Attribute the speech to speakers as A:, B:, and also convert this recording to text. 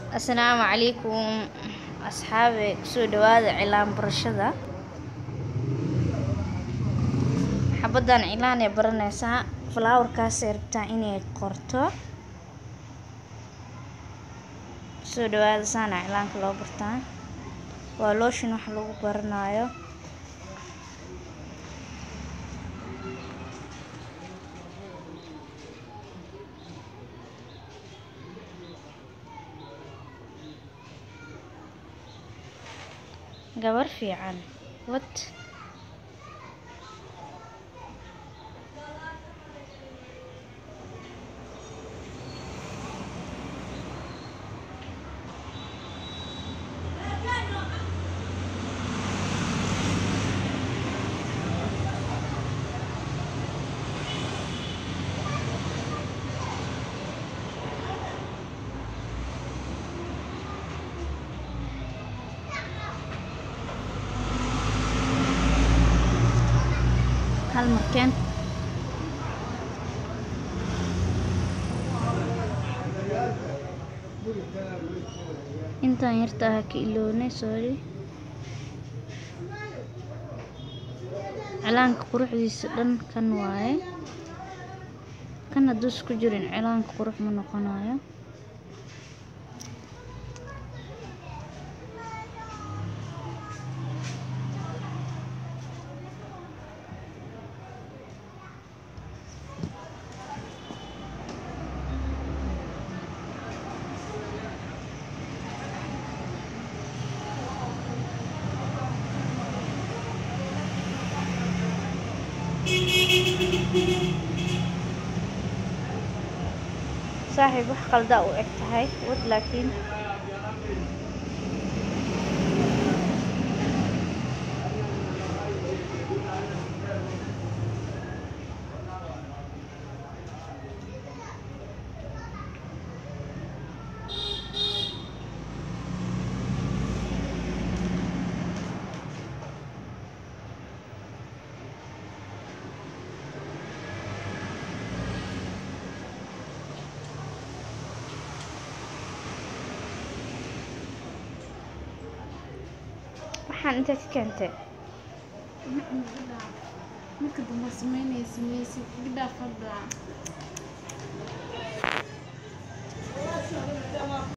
A: Asalaamu calaykum asxaabe kusoo dhawaada cilaan barashada xabadan cilaan ee baranaysaa falaawarkaasay rabtaa inay qorto kusoo dhawaada saana cilaanka loo bartaa waa looshin wax lagu baranayo gabar fiican wad hal markeen intaan yarta ah ka ilownay sorry cilaanka quruxdiisa dhan kan waaye kan hadduu isku jirin cilaanka qurux ma noqonayo saaxiib wax qalda u eg tahay wad laakiin waxaan intee ka keentay
B: marka dambe sameynaya sameysid gabdhaa fadhaa